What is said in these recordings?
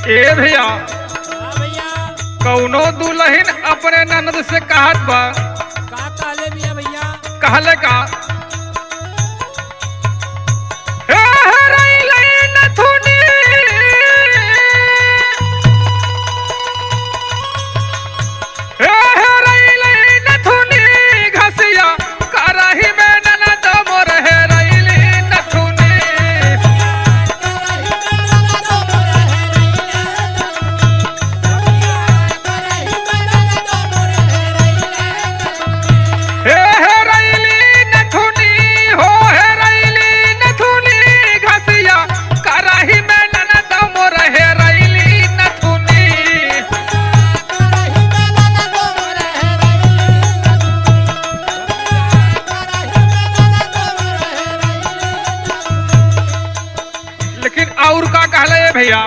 ए भैया हाँ भैया कौनो दुल्हन अपने ननद से कहत बा का कहले बिया भैया कहले का हे हरैले नथुनी हे हरैले नथुनी घसिया करही में ननद मोर हेरैली नथुनी हे हेरैली नथुनी हो हेरैली नथुनी घसिया करही में ननद मोर हेरैली नथुनी लेकिन और का कहले ये भैया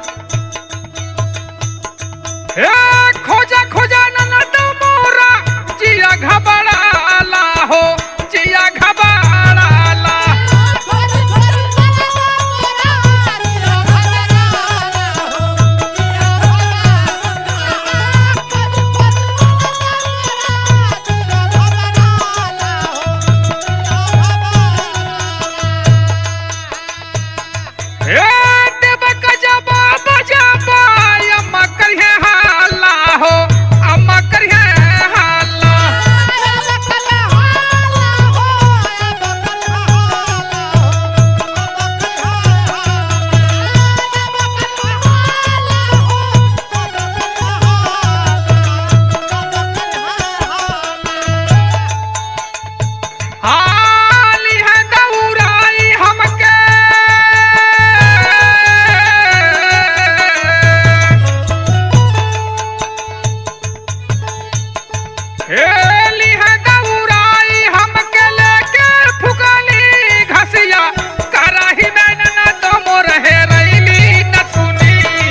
हे खोजा खोजा ननद मोरा जिया घबराला हो जिया घबराला हे देव गजबा बजबा अम्मा करिहे हाला हो अम्मा करिहे हाला हाली है दौराई हमके हेली है दौराई हमके लेके फुकली घसिया कराही में न तो मोर हेरैली नथुनी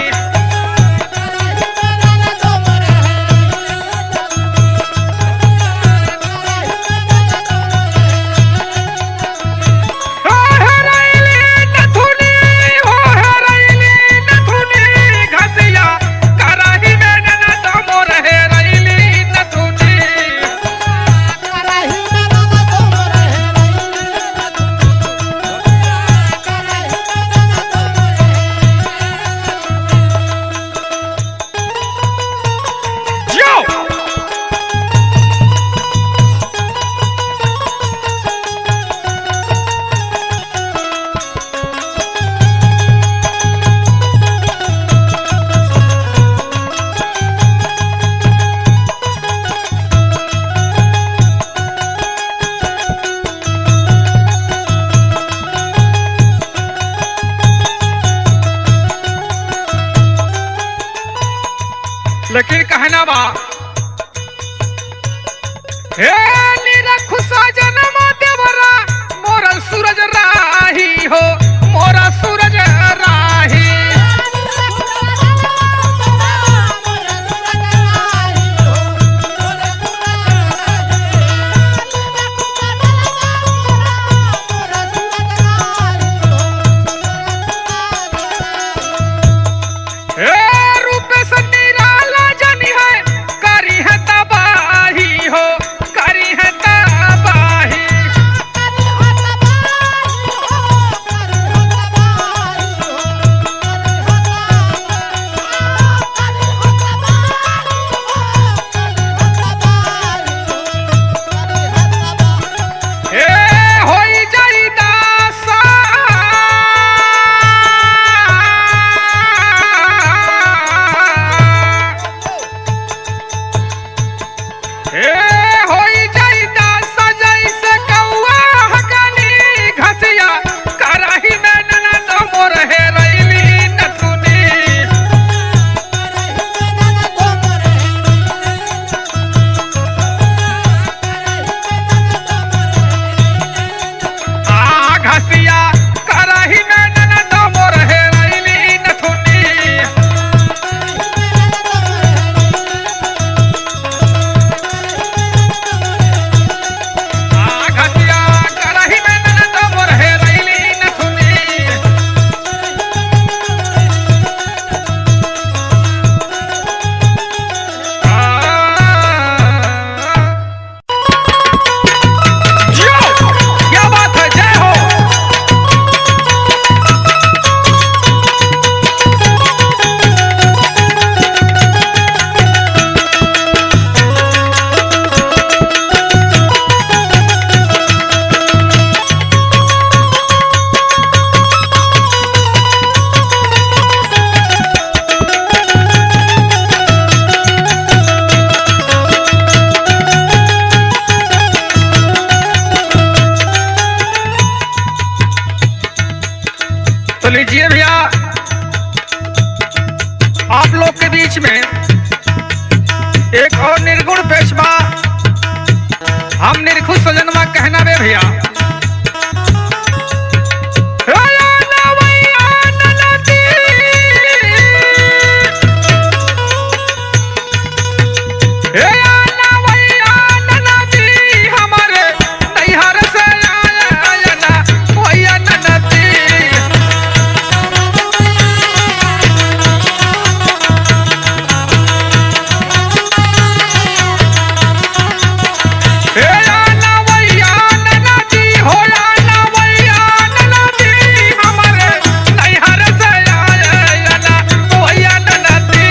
हो हेरैली नथुनी हो हेरैली नथुनी घसिया कराही में न तो मोर हेरैली नथुनी Yo! लेकिन कहना बा हे निरखु सजनम देवरा मोरा सूरज राही हो मोरा सूरज राही हे रूप से निराला जनी है करी है तबाही हो करी है तबाही हे होई जाई दासा हे होई जाई दासा जैसे कौआ हकनी घसिया कराही में ननद मोर हेरैली नथुनी आ घसिया कराही में ननद मोर हेरैली नथुनी तो लीजिए भैया आप लोग के बीच में एक और निर्गुण पेशवा हम निर्खुश सजनवा कहना बे भैया हमारे नैहर से आया ना भैया ननदी हे आना भैया ननदी हो आना भैया ननदी हमारे नैहर से आया ना भैया ननदी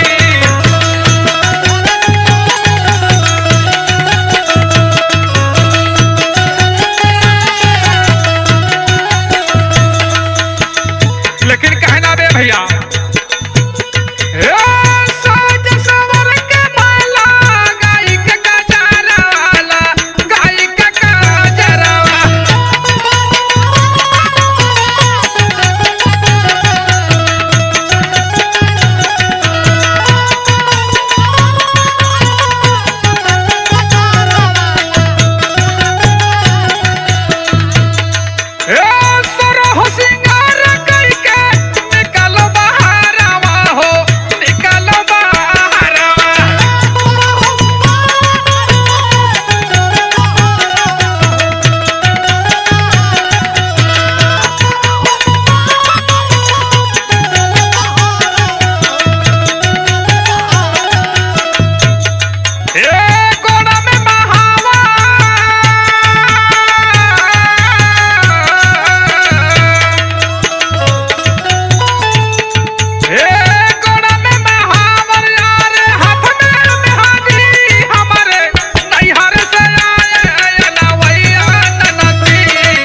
लेकिन कहना बे भैया ए, साज सवर के माला, गाई के गजराला, गाई के गजरवा। ए, सरह सिंगार कइके निकल बहारवा हो, निकल बहारवा। ए कोना में महावा ए कोना में महावर यार हाथ में मेहंदी हमारे नैहर से आए ना वैया ननदी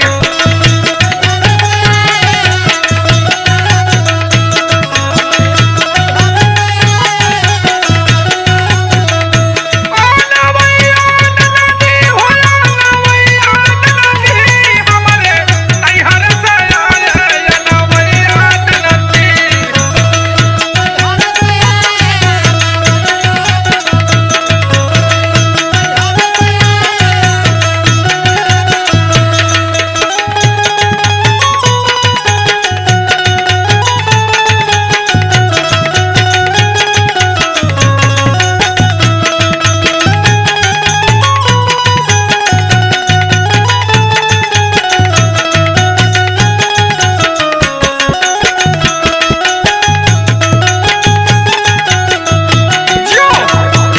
आना भैया ननदी हो आना भैया ननदी हमारे नैहर से आए ना भैया ननदी जो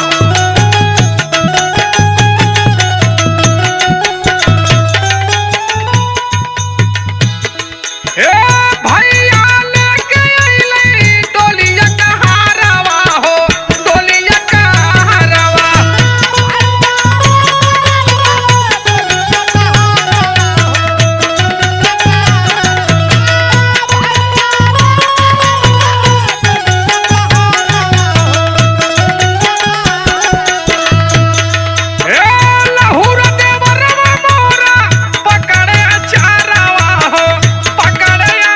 ए भैया लेके अइले डोलिया कहारवा हो डोलिया कहारवा ए लहुर देवरवा मोरा पकड़े चारवा हो पकड़े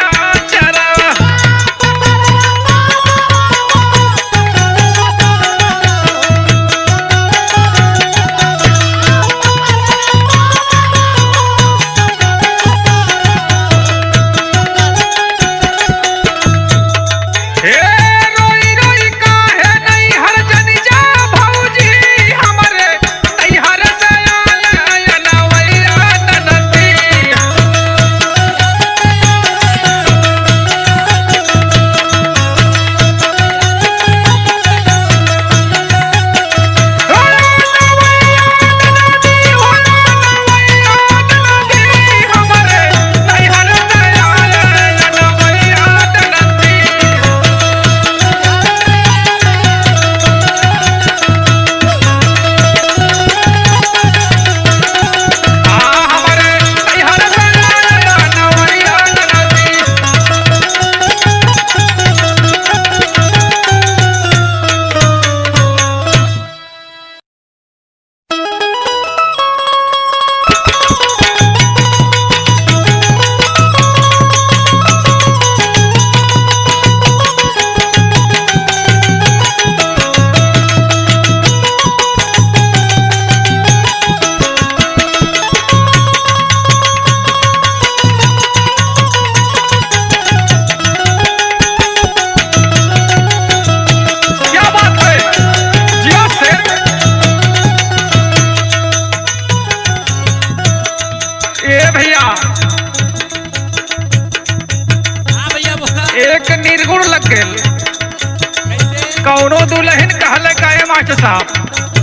एक निर्गुण लग गेल कैसे कौनो दुल्हन कहले काहे मास्टर साहब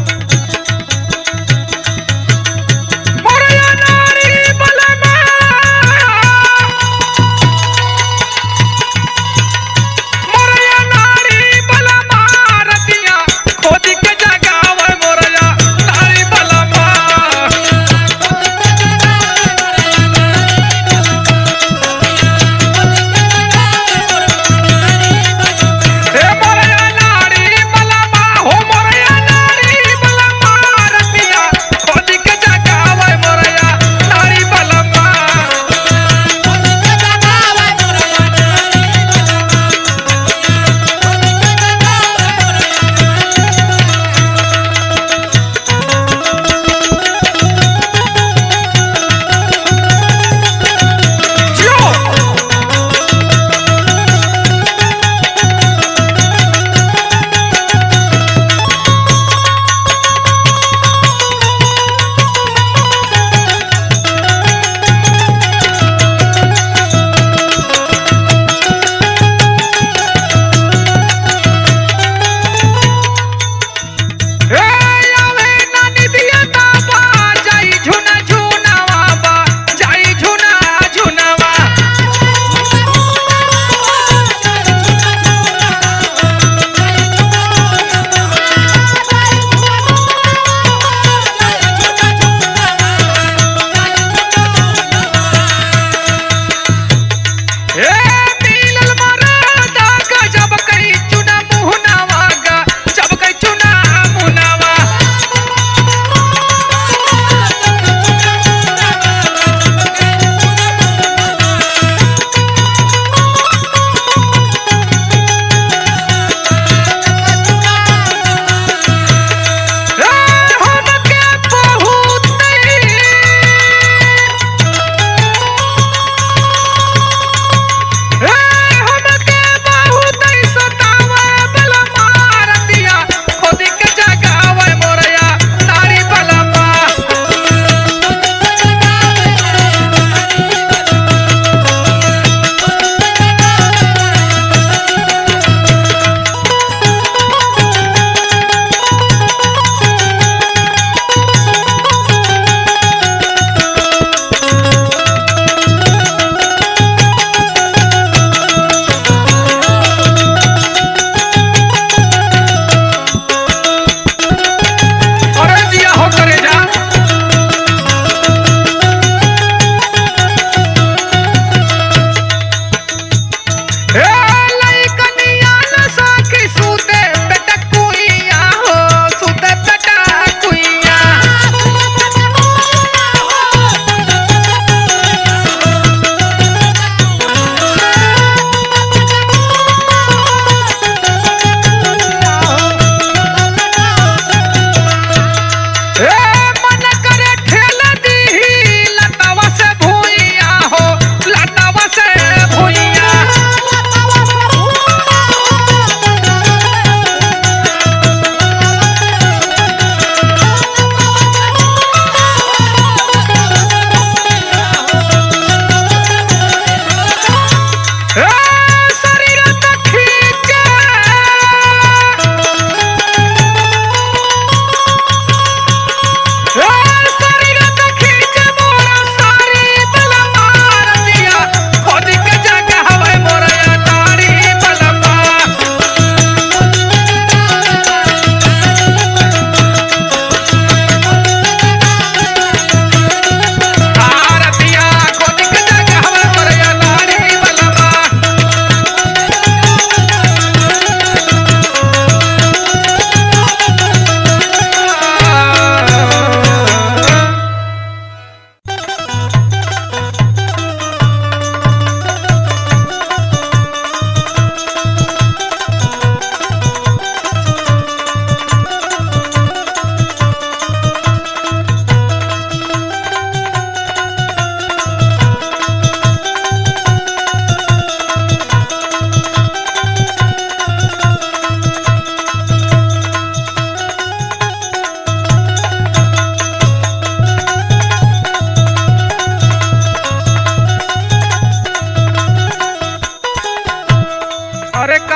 मोरया नारी बलमा मोरया नारी बलमा रतिया खोदी के जगावे मोरया नारी बलमा हे मोरया नारी बलमा हो मोरया नारी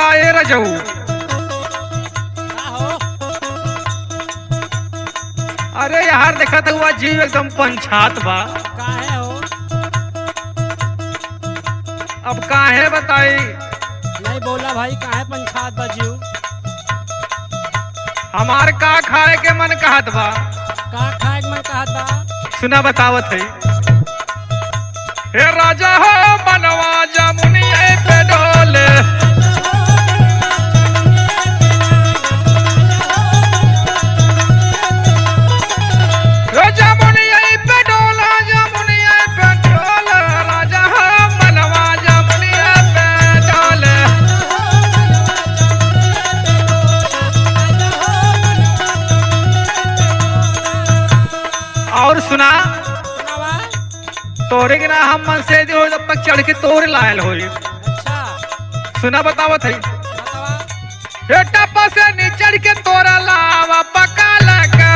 का ए रजऊ का हो अरे यार देखा था हुआ जीव एकदम पंचात बा काहे हो अब काहे बताई नहीं बोला भाई काहे पंचायत बजियो हमार का खाए के मन कहत बा का खाए के मन कहत बा सुना बतावत है हे राजा हो मनवा जमुनिया पे डोले हे जमुनिया पे डोला जमुनिया पे डोला राजा हो मनवा जमुनिया पे डोले और सुना सुनावा तोरे के ना हम मन से जो जब तक चढ़ के तोरे लायल होई अच्छा सुना बतावत है बतावा हे टप्पा से नीचड़ के तोरा लावा पका लगा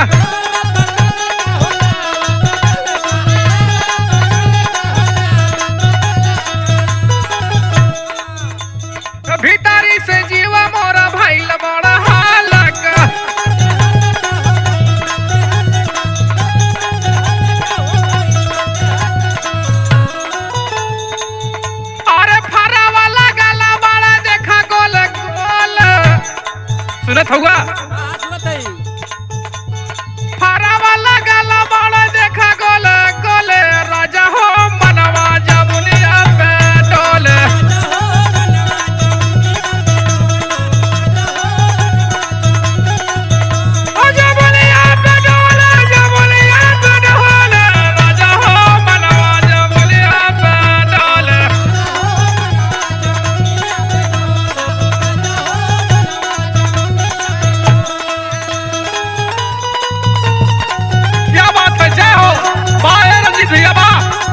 भीतरी से जीवा मोरा भाई बड़ा हालक अरे फरा वाला गला बड़ा देखा गोल गोल सुनत होगा हाँ सुनत है फरा वाला गला बड़ा देखा गोल गोल राजा हो मनवा जमुनिया पे डोले ओ जमुनिया पे डोले जमुनिया पे डोले राजा हो मनवा जमुनिया पे डोले क्या बात है जय हो बाय रंजीत भैया बा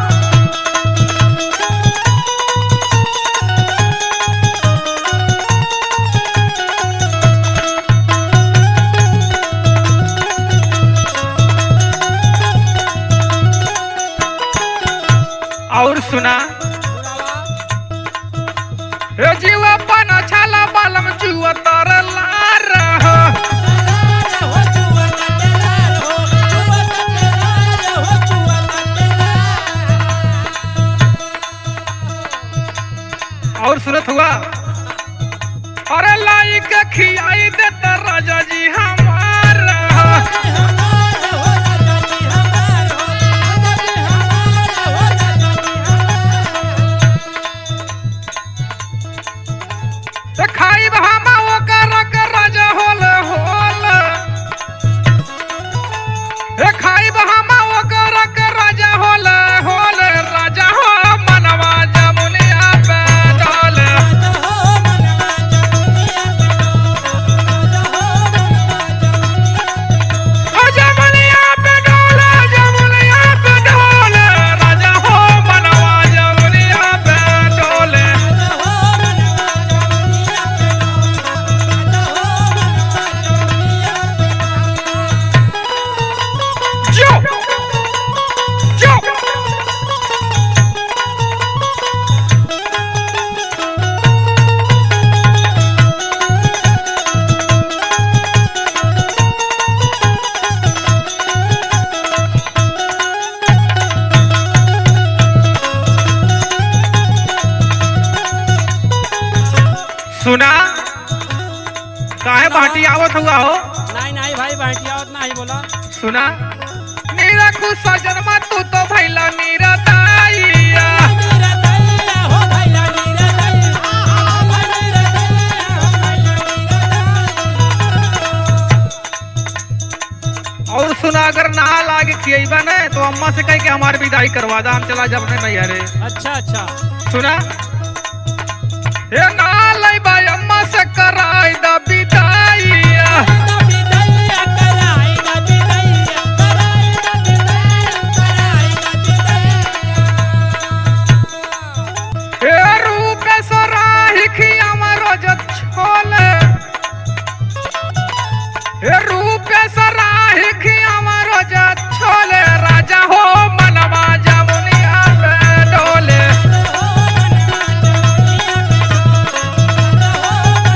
और सुना सुनावा हे जीवा पन छाला बालम जुआ तर लार और सुनत हुआ अरे लाई के खियाई देता राजा जी हमार ते खाई हम ओकर के राजा होल होल हे खाई हम ओकर के राजा होल होल राजा हो मनवा जमुनिया पे डोले ओ जमुनिया पे डोले जमुनिया पे डोले राजा हो मनवा जमुनिया पे डोले जो जो सुना काहे बाटी आवत हुआ हो नहीं नहीं भाई बैठिया और नहीं बोला सुना नीरा खुश सजनमा तू तो भैला नीरा ताइया और सुना अगर ना लागे खियबा न तो अम्मा से कह के हमारी विदाई करवा दा हम चला जब अपने नैहरे अच्छा अच्छा सुना हे ना लाई भाई अम्मा से कराई दा विदाइया हे रूप सराही खिया मरो जत छोले हे रूप सराही खिया मरो जत छोले राजा हो मनवा जमुनिया पे डोले Oh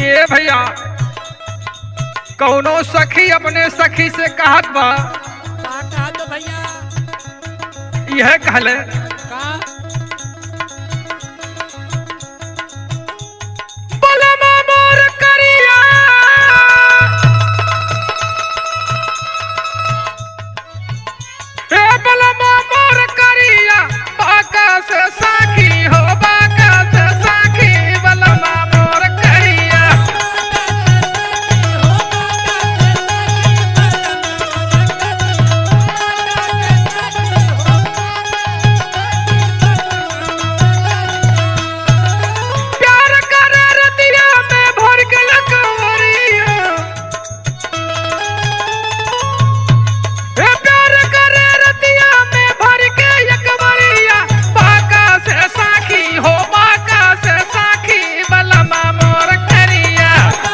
ए भैया कौनो सखी अपने सखी से कहत बा का कहा तो भैया यह कहले का बलमा मोर करिया ए बलमा मोर करिया बाका से साखी हो बाका से साखी बलमा मोर करिया प्यार करे रतिया में भर के लकवरिया ए प्यार करे रतिया में भर के लकवरिया बाका से साखी हो बाका से साखी बलमा मोर करिया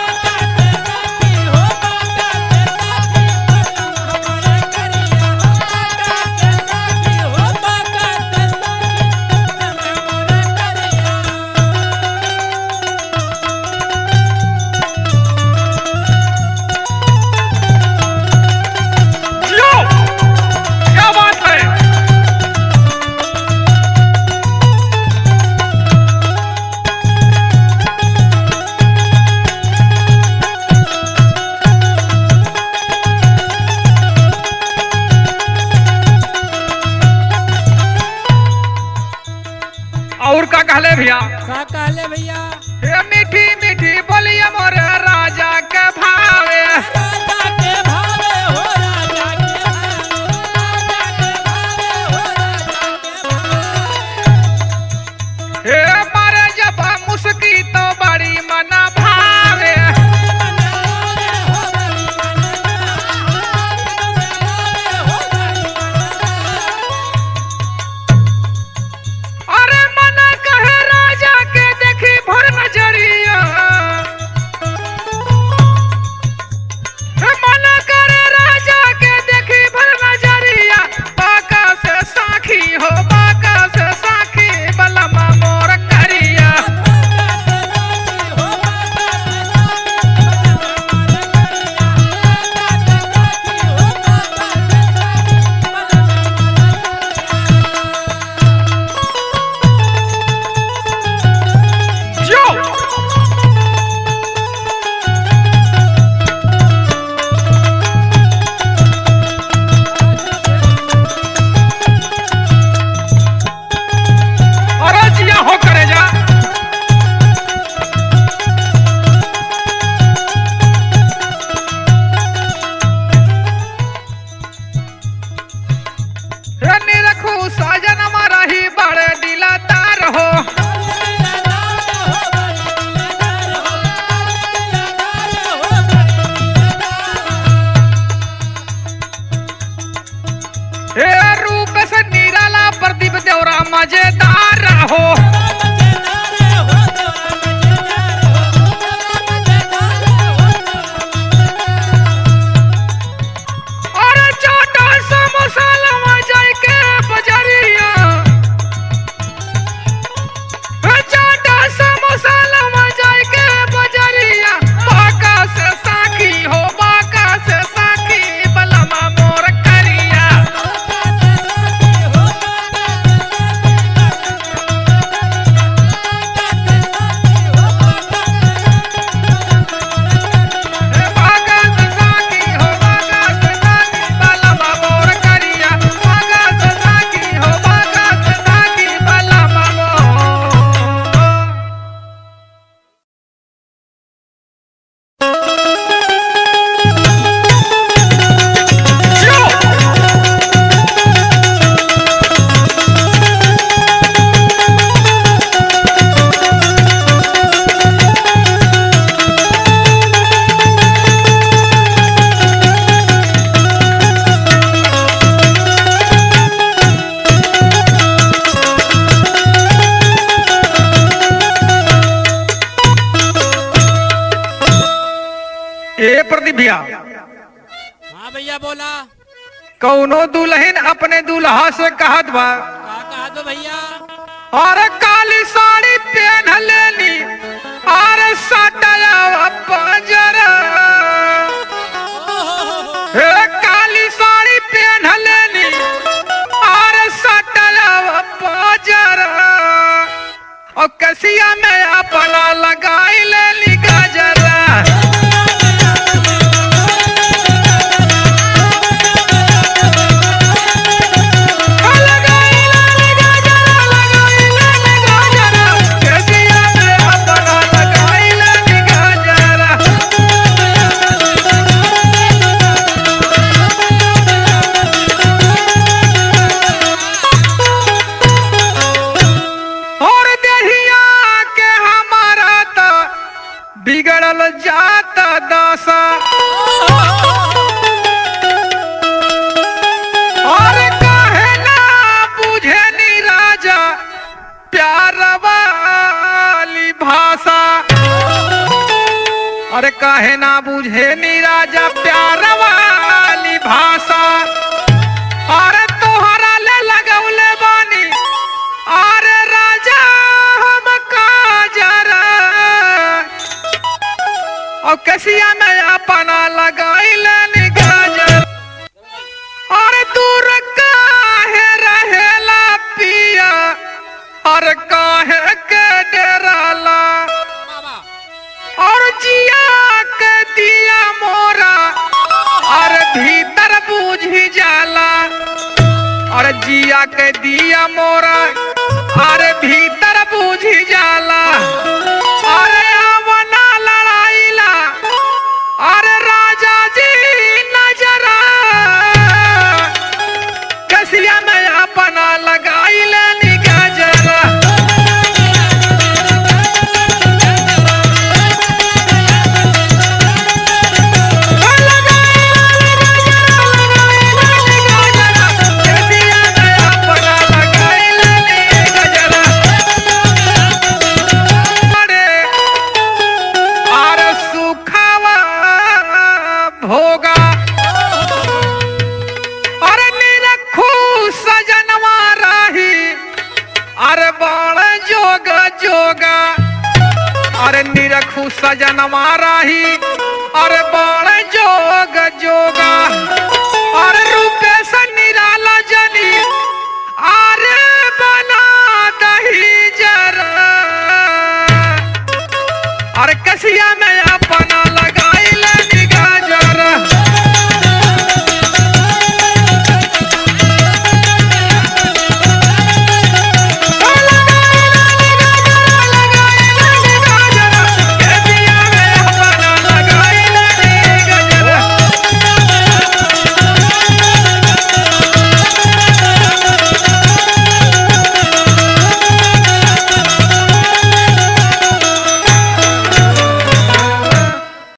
जियो क्या बात है और का कहले भैया का कहले भैया हे मीठी मीठी बोलिए मोर राजा के भावे राजा के भावे हो राजा के भावे राजा के भावे हो राजा के भावे हे मारे जब मुस्की तो बड़ी मना भावे अरे मना कहे राजा के देखी भर नजरिया हे मना करे राजा के देखी भर नजरिया बाका से साखी हो बाका से साखी बलमा मोर करिया जो अरे जिया हो करे जा रनी रखू साजन हमारा ही बड़े दिला तार हो हे रूप से निराला प्रदीप देवरा मजेदार हो अरे चाटा समोसा लवा जाए के बजरिया हे चाटा समोसा लवा जाए के बजरिया बाका से साखी हो बाका से साखी बलमा मोर करिया हे बाका से साखी हो बाका से साखी बलमा मोर करिया बाका से साखी हो बाका से साखी बलमा मोर ए प्रदीप भैया हाँ भैया बोला कौनो दुल्हन अपने दूल्हा से कहत बा का कहा तो भैया और काली साड़ी पहन लेनी और सटाया कसिया में अपना लगाई ले गजरा और देहिया के हमारा त बिगड़ल जात दशा और काहे ना बुझे नी राजा प्यार वाली भाषा अरे काहे ना बुझे नी राजा प्यार वाली भाषा अरे तोहरा ले लगौले बानी अरे राजा हम काजरा और कसिया में अपना लगाइले नी गाजर और दूर काहे रहेला पिया और काहे के डराला और जिया के दिया मोरा और भीतर बूझी जाला और जिया के दिया मोरा अरे भीतर बूझी जाला अरे आवना लड़ाईला अरे राजा जी नजरा कसिया में अपना लगाई लेनी गजरा भोगा अरे निरखू सजनवा राही अरे बाण जोगा जोगा अरे निरखू सजनवा राही अरे बाण जोग जोगा अरे रूपे से निराला जनी अरे बना दही जरा अरे कसिया में